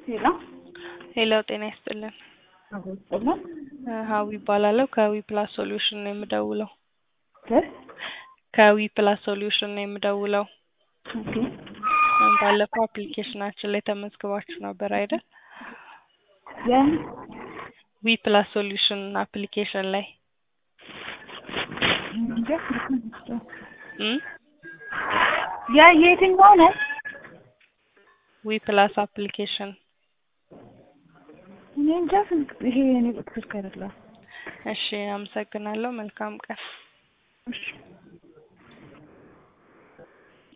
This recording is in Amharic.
ሄሎ ሄሎ ጤና ይስጥልን። አዎ ይስጥልን። እ ሀዊ ይባላለሁ ከዊ ፕላስ ሶሉሽን ነው የምደውለው። እ ከዊ ፕላስ ሶሉሽን ነው የምደውለው። ኦኬ እ ባለፈው አፕሊኬሽናችን ላይ ተመዝግባችሁ ነበር አይደል? ያን ዊ ፕላስ ሶሉሽን አፕሊኬሽን ላይ እንጃ እ ያ የትኛው ነው? ዊ ፕላስ አፕሊኬሽን እኔ እንጃ ስልክ ይሄ የኔ ቁጥር ስልክ አይደለም። እሺ አመሰግናለሁ። መልካም ቀን። እሺ